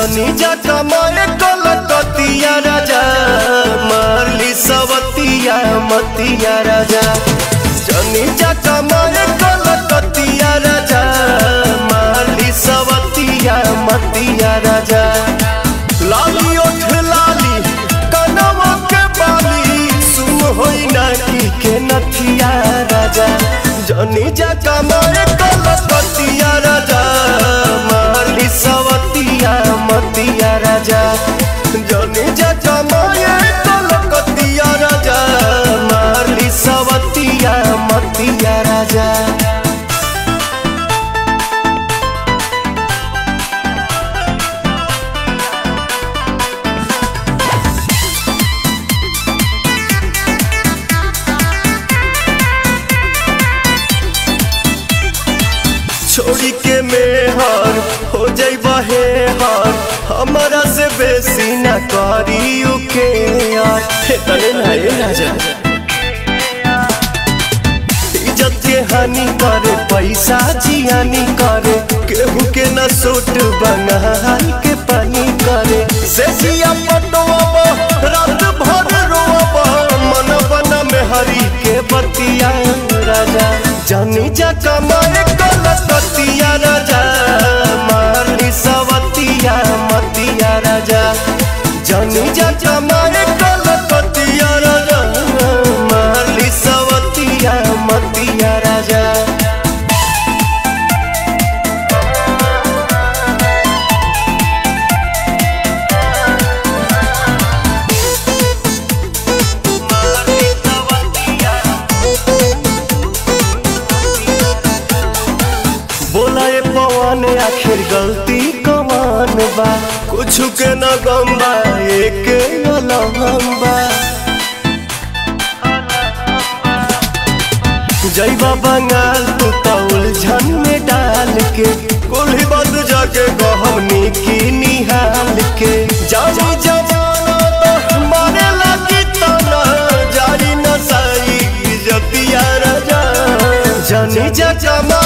जनी जा कमाए कलकतिया राजा मारली सवतिया मतिया राजा जनी जा कमाए कलकतिया राजा मारली सवतिया मतिया राजा लाली ओठ लाली कनवा के बाली सुन होई ना की के नथिया राजा जनी जा कमाए कलकतिया राजा मारली सवतिया मतिया राजा जनी जा कमाए कलकतिया राजा मारली सवतिया मतिया राजा छोड़ी के मेहर हो जाई बहे हर हमारा से बेसी न करी के यार हे तने ना ए राजा इज्जत के हानि करे पैसा जियानी करे केहू के न सूट बंगाल के पानी करे से जिया पटवा रात भर रोवा मन बना में हरी के बतिया राजा जानी जा कमाए कलकतिया राजा मारली सवतिया मतिया राजा जानी जा कमाए कलकतिया राजा मारली सवतिया मतिया राजा बोला ये पवन आखिर गलती कमान बा कुछ के न गम बा एक अलहम बा जैबा बंगाल तू तो उलझन में डाल के कुल्ही बंद जाके गहमनी की निहाल के जानी जवाना तो मारे लगी तना जारी न साई जतिया राजा जानी जा जमा